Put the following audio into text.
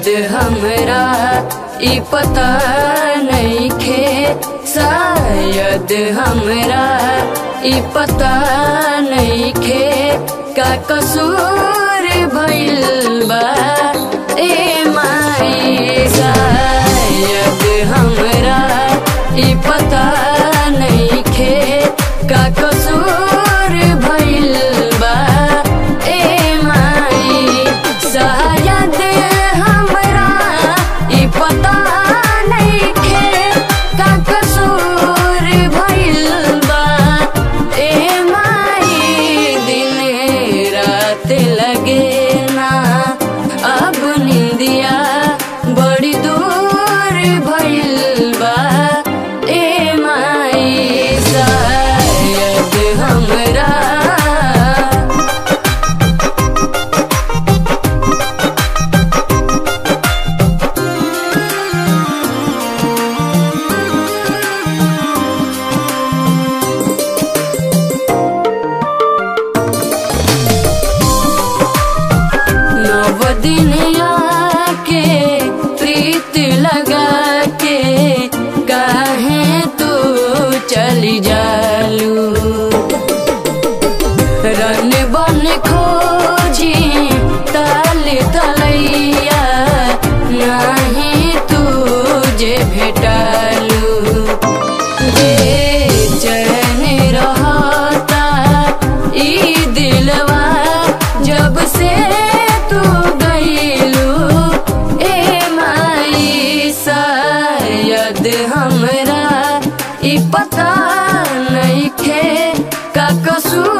शायद हमरा ई पता नइखे शायद हमरा ई पता नइखे का कसूर भइल बा ए माई शायद हमरा ई पता नइखे का कसूर भइल बा ए माई शायद हमरा ई पता नइखे का कसूर भइल बा ए माई दिन रात लगे ना अब निंदिया बड़ी दूर भइल बा ए माई शायद हमरा नव दिन आके प्रीत लगा के काहे तू चली जालू रन बन खोजी ताल तलैया नाही तू जे भेटालू जे चैन रहता ई दिलवा जब से तू गईलू ए माई शायद हमरा ई पता नइखे का कसूर